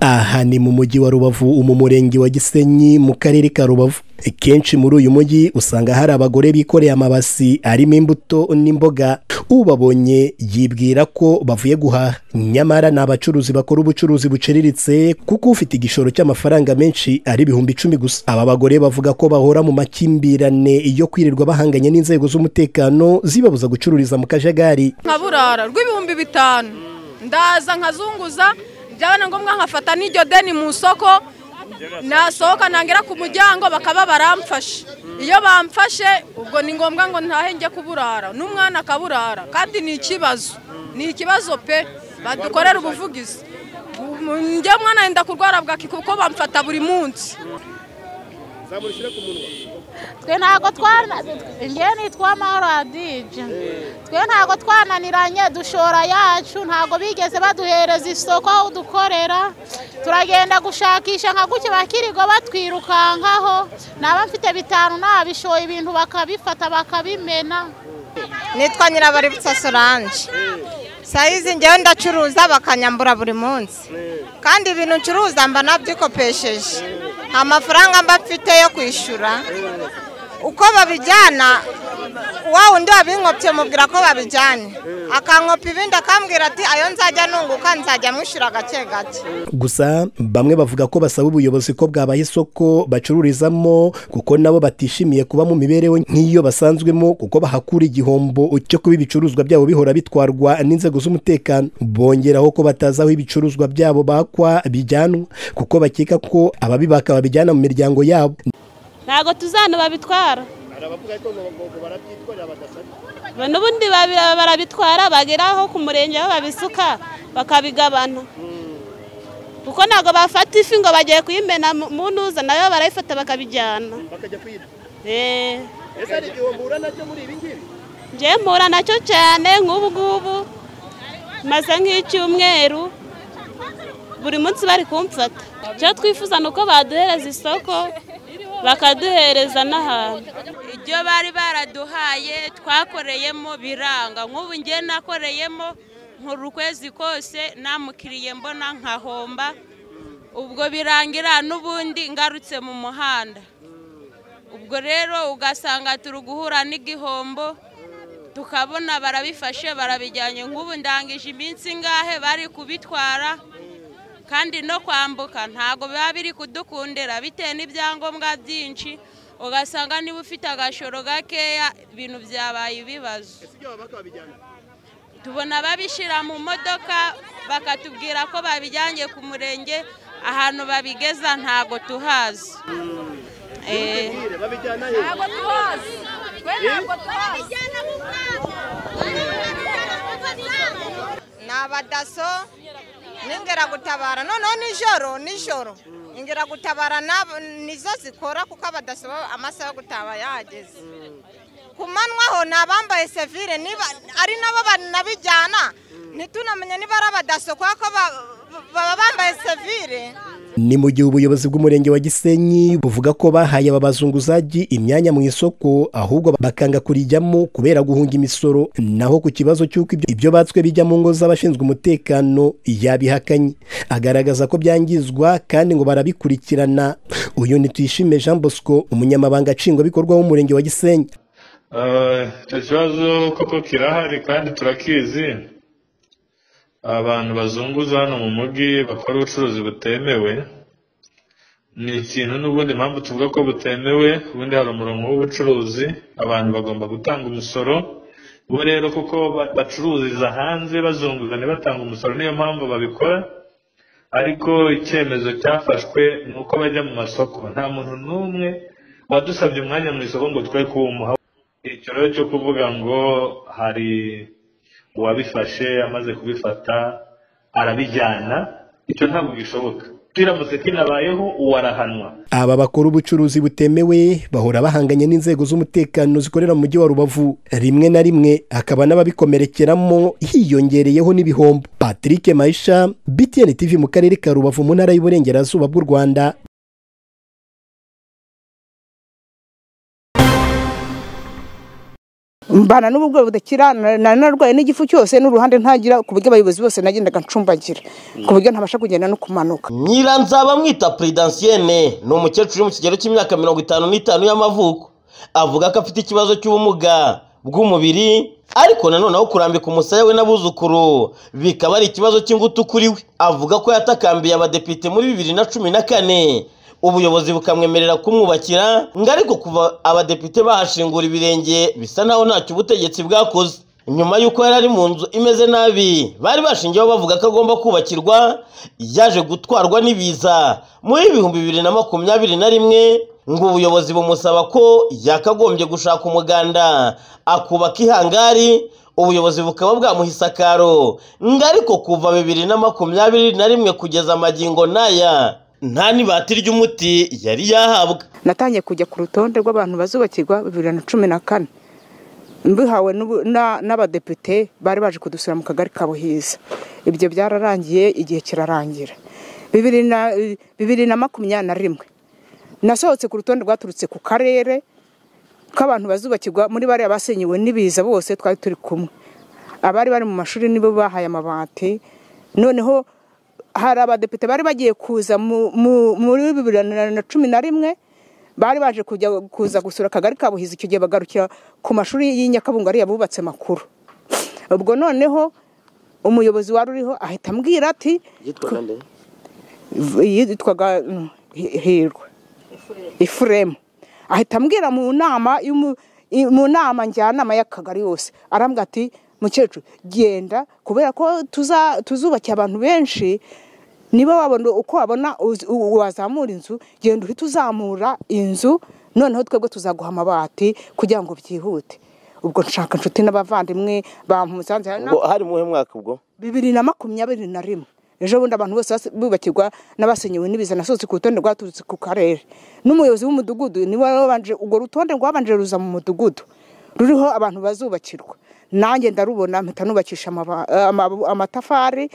aha ni mu mujyi wa rubavu mu murenge wa gisenyi mu karere ka rubavu kenshi muri uyu mujyi usanga hari abagore bikoreye amabasi arimo imbuto n'imboga ubabonye yibwira ko bavuye guhaha nyamara ni abacuruzi bakora ubucuruzi buciriritse kuko ufite igishoro cy'amafaranga menshi ari ibihumbi icumi gusa aba bagore bavuga ko bahora mu makimbirane yo kwirirwa bahanganye n'inzego z'umutekano zibabuza gucururiza mu kajagari nkaburara rw'ibihumbi bitanu ndaza nkazunguza byaba ngombwa nkafata n'iryo deni mu isoko nasohoka ntangira ku muryango bakaba baramfashe iyo bamfashe ubwo ni ngombwa ngo ntahe njye kuburara n'umwana akaburara kandi ni ikibazo ni ikibazo pe badukorera ubuvugizi njye mwana yenda kurwara bwaki kuko bamfata buri munsi twe ntabwo twana njye nitwa maradije twe ntabwo twananiranye dushora yacu ntabwo bigeze baduhereza isoko aho dukorera turagenda gushakisha nka gutya bakirigo batwirukankaho naba mfite bitanu nabishoye ibintu bakabifata bakabimena nitwa nyirabaributsa soranje sayizi ngewe ndacuruza bakanyambura buri munsi kandi ibintu ncuruza mba nabyikopesheje nta mafaranga mba mfite yo kwishyura uko babijyana wa wundi wabinkopye mubwira ko babijyanye akankopa ibindi akambwira ati ayo nzajya nunguka nzajya mwishyura gake gake gusa bamwe bavuga ko basaba ubuyobozi ko bwabaha isoko bacururizamo kuko nabo batishimiye kuba mu mibereho nk'iyo basanzwemo kuko bahakura igihombo cyo kuba ibicuruzwa byabo bihora bitwarwa n'inzego z'umutekano bongeraho ko batazi aho ibicuruzwa byabo bakwa bijyanwa kuko bakeka ko ababibaka babijyana mu miryango yabo ntabwo tuzana babitwara n'ubundi barabitwara bagera aho ku murenge aho babisuka bakabigabana kuko ntabwo bafata ifi ngo bagiye kuyimena mu ntuza nayo barayifata bakabijyana njye mpura nacyo cyane nk'ubu ngubu maze nk'icyumweru buri munsi bari kumfata icyo twifuza ni uko baduhereza isoko bakaduhereza n'ahantu ibyo bari baraduhaye twakoreyemo biranga nk'ubu ngiye nakoreyemo nkuru ukwezi kose namukiriye mbona nkahomba ubwo birangira n'ubundi ngarutse mu muhanda ubwo rero ugasanga turi guhura n'igihombo tukabona barabifashe barabijyanye nk'ubu ndangije iminsi ingahe bari kubitwara kandi no kwambuka ntabwo biba biri kudukundira bitewe n'ibyangombwa byinshi ugasanga niba ufite agashoro gakeya ibintu byabaye ibibazo tubona babishyira mu modoka bakatubwira ko babijyanye ku murenge ahantu babigeza ntabwo tuhazi ntabwo tuhazi ntabwo tuhazi ni abadaso n'ingeragutabara noneho nijoro nijoro ingeragutabara nizo zikora kuko abadasaba amasaha yo gutaba yahageze ku manywaho ni abambaye sevire ari nabo banabijyana ntitunamenye niba ari abadaso kuko baba bambaye sevire ni mu gihe ubuyobozi bw'umurenge wa gisenyi buvuga ko bahaye aba bazunguzaji imyanya mu isoko ahubwo bakanga kurijyamo kubera guhunga imisoro naho ku kibazo cy'uko ibyo batswe bijya mu ngo z'abashinzwe umutekano yabihakanye agaragaza ko byangizwa kandi ngo barabikurikirana uyu ni tuyishime jean bosco umunyamabanga nshingwabikorwa w'umurenge wa gisenyi icyo kibazo koko kirahari kandi turakizi abantu bazunguza hano mu mujyi bakora ubucuruzi butemewe ni ikintu n'ubundi mpamvu tuvuga ko butemewe ubundi hari umurongo w'ubucuruzi abantu bagomba gutanga umusoro bo rero kuko bacururiza hanze bazunguzanya batanga umusoro niyo mpamvu babikora ariko icyemezo cyafashwe ni uko bajya mu masoko nta muntu n'umwe wadusabye umwanya mu isoko ngo twe kuwumuha icyo rero cyo kuvuga ngo hari uwabifashe amaze kubifata arabijyana icyo ntabwo gishoboka turamutse kinabayeho uwarahanwa aba bakora ubucuruzi butemewe bahora bahanganye n'inzego z'umutekano zikorera mu mujyi wa rubavu rimwe na rimwe hakaba n'ababikomerekeramo hiyongereyeho n'ibihombo patrick mayisha btn tv mu karere ka rubavu mu ntara y'uburengerazuba bw'u rwanda mbana n'ubugwayi budakira na- na- narwaye n'igifu cyose n'uruhande ntagira ku buryo abayobozi bose nagendaga ncumbagira ku buryo ntabasha kugenda no kumanuka nyiranzaba mwita puridansiyene ni umukecuru uri mu kigero cy'imyaka mirongo itanu n'itanu y'amavuko avuga ko afite ikibazo cy'ubumuga bw'umubiri ariko nanone aho kurambika umusaya we n'abuzukuru bikaba ari ikibazo cy'ingutu kuri we avuga ko yatakambiye abadepite muri bibiri na cumi na kane ubuyobozi bukamwemerera kumwubakira ngo ariko kuva abadepite bahashingura ibirenge bisa naho ntacyo ubutegetsi bwakoze nyuma y'uko yari ari mu nzu imeze nabi bari bashingiyeho bavuga ko agomba kubakirwa yaje gutwarwa n'ibiza muri ibihumbi bibiri na makumyabiri na rimwe ngo ubuyobozi bumusaba ko yakagombye gushaka umuganda akubaka ihangari ubuyobozi bukaba bwamuha isakaro ngo ariko kuva bibiri na makumyabiri na rimwe kugeza amagingo n'aya nta n'ibati ry'umuti yari yahabwa natangiye kujya ku rutonde rw'abantu bazubakirwa bibiri na cumi na kane mbihawe n'ubu- na- n'abadepite bari baje kudusura mu kagari ka buhiza ibyo byararangiye igihe kirarangira bibiri na bibiri na makumyabiri na rimwe nasohotse ku rutonde rwaturutse ku karere k'abantu bazubakirwa muri bariya basenyewe n'ibiza bose twari turi kumwe abari bari mu mashuri nibo bahaye amabati noneho hari abadepite bari bagiye kuza mu- mu- muri bibiri na cumi na rimwe bari baje kujya kuza gusura akagari ka buhizi icyo gihe bagarukira ku mashuri y'i nyakabungo ariya bubatse makuru ubwo noneho umuyobozi wari uriho ahita ambwira ati V- yitwaga mm, Hi- hirwa ifuremu ahita ambwira mu nama y'umu- i- mu nama njyanama y'akagari yose arambwira ati mukecuru genda kubera ko tuza- tuzubakiye abantu benshi niba wabona uko wabona uz- u- wazamura inzu genda uhite uzamura inzu noneho twebwe tuzaguha amabati kugira ngo byihute ubwo nshaka inshuti n'abavandimwe bamusanze hari na- ubwo hari muhe mwaka ubwo bibiri na makumyabiri na rimwe ejo bundi abantu bose bas- bubakirwa n'abasenyewe n'ibiza nasohotse ku rutonde rwaturutse ku karere n'umuyobozi w'umudugudu niwe wabanje urwo rutonde rwabanje ruza mu mudugudu ruriho abantu bazubakirwa nanjye ndarubona mpita nubakisha amaba- ama- amatafari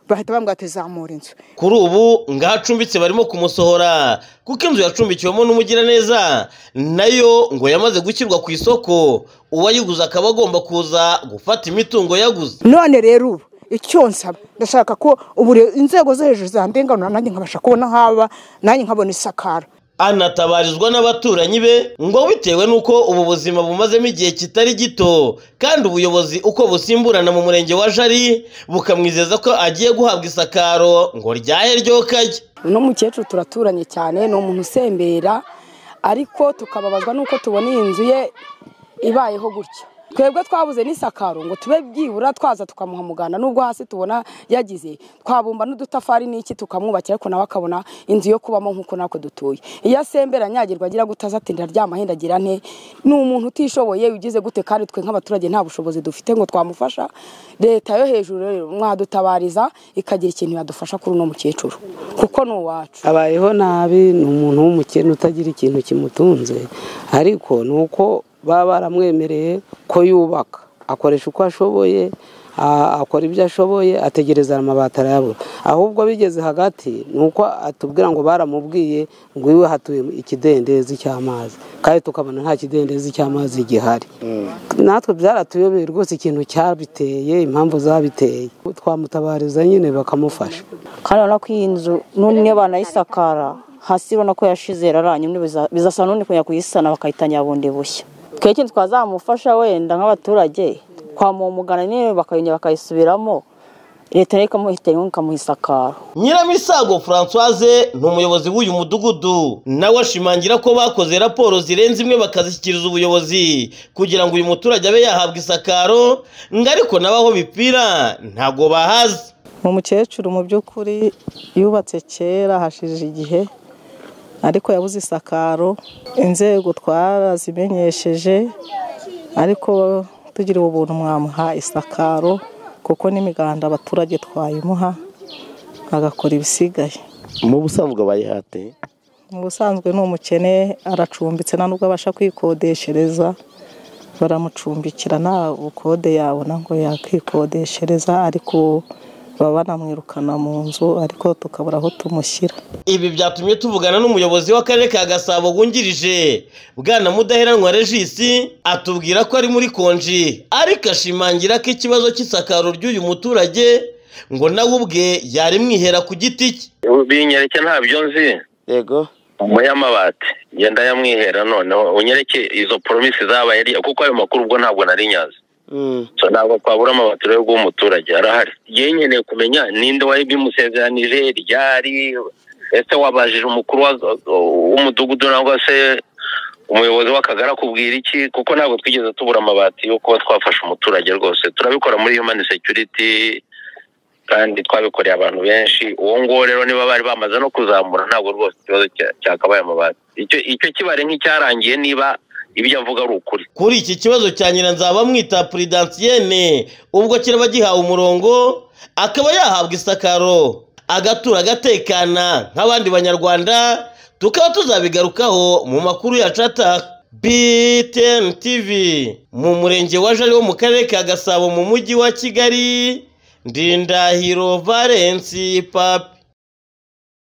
bahita bambwira ati zamura inzu kuri ubu ngaho acumbitse barimo kumusohora kuko inzu yacumbikiwemo n'umugiraneza nayo ngo yamaze gushyirwa ku isoko uwayiguze akaba agomba kuza gufata imitungo yaguze none rero ubu icyo nsaba ndashaka ko ubu rero inzego zo hejuru zandenganura nanjye nkabasha kubona haba nanjye nkabona isakara anatabarizwa n'abaturanyi be ngo bitewe n'uko ubu buzima bumazemo igihe kitari gito kandi ubuyobozi uko busimburana mu murenge wa jari bukamwizeza ko agiye guhabwa isakaro ngo ryahe ryokajye uno mukecuru turaturanye cyane ni umuntu usembera ariko tukababazwa n'uko tubona iyi nzu ye ibayeho gutya twebwe twabuze n'isakaro ngo tube byibura twaza tukamuha muganda n'ubwo hasi tubona yagize twabumba n'udutafari n'iki tukamwubakira ariko nawe akabona inzu yo kubamo nk'uko natwe dutuye iyo asembera anyagirwa agira gute azatindira ryama henda agira nte ni umuntu utishoboye ugize gute kandi twe nk'abaturage nta bushobozi dufite ngo twamufasha leta yo hejuru rero mwadutabariza ikagira ikintu yadufasha kuri uno mukecuru kuko ni uwacu abayeho nabi ni umuntu w'umukene utagira ikintu kimutunze ariko ni uko baba baramwemereye ko yubaka akoresha uko ashoboye a- akora ibyo ashoboye ategereza amabati arayabura ahubwo bigeze hagati ni uko atubwira ngo baramubwiye ngo iwe hatuye ikidendezi cy'amazi kandi tukabona nta kidendezi cy'amazi gihari natwe byaratuyobeye rwose ikintu cyabiteye impamvu zabiteye twamutabariza nyine bakamufasha kandi urabona ko iyi nzu none niyo banayisakara hasi urabona ko yashize yararanye none biza- bizasaba n'undi kujya kuyisana bakayitanya bundi bushya twe ikintu twazamufasha wenda nk'abaturage twamuha umugana niyo bakayongera bakayisubiramo leta nayo ikamuhitamo ikamuha isakaro nyiramisago francoise ni umuyobozi w'uyu mudugudu nawe ashimangira ko bakoze raporo zirenze imwe bakazishyikiriza ubuyobozi kugira ngo uyu muturage abe yahabwa isakaro ngo ariko nawe aho bipfira ntabwo bahazi ni umukecuru mu by'ukuri yubatse kera hashije igihe ariko yabuze isakaro inzego twarazimenyesheje ariko tugira ubuntu mwamuha isakaro kuko n'imiganda abaturage twayimuha agakora ibisigaye mu busanzwe bayihate mu busanzwe ni umukene aracumbitse nta nubwo abasha kwikodeshereza baramucumbikira nta bukode yabona ngo yakikodeshereza ariko baba banamwirukana mu nzu ariko tukabura aho tumushyira ibi byatumye tuvugana n'umuyobozi w'akarere ka gasabo wungirije bwana mudaheranwa regisi atubwira ko ari muri konji ariko ashimangira ko ikibazo cy'isakaro ry'uyu muturage ngo nawe ubwe yarimwihera ku giti cye binyereke ntabyo nzi yego amabati genda yamwihera noneho unyereke izo poromisi zabaye ariya kuko ayo makuru ubwo ntabwo nari nyazi so ntabwo twabura amabati rero y'umuturage arahari yewe nkeneye kumenya ninde wari bimusezeranije ryari ese wabajije umukuru wa- w'umudugudu nangwa se umuyobozi w'akagari akubwira iki kuko ntabwo twigeze tubura amabati yo kuba twafasha umuturage rwose turabikora muri human security kandi twabikoreye abantu benshi uwo nguwo rero niba bari bamaze no kuzamura ntabwo rwose ikibazo cya- cyakabaye amabati icyo icyo kibare nk'icyarangiye niba ibyo avuga ari ukuri kuri iki kibazo cya nyiranzaba bamwita puridansiyene ubwo kiraba gihawe umurongo akaba yahabwa isakaro agatura agatekana nk'abandi banyarwanda tukaba tuzabigarukaho mu makuru yacu ataha btn tv mu murenge wa jari wo mu karere ka gasabo mu mujyi wa kigali ndindahiro valensi papi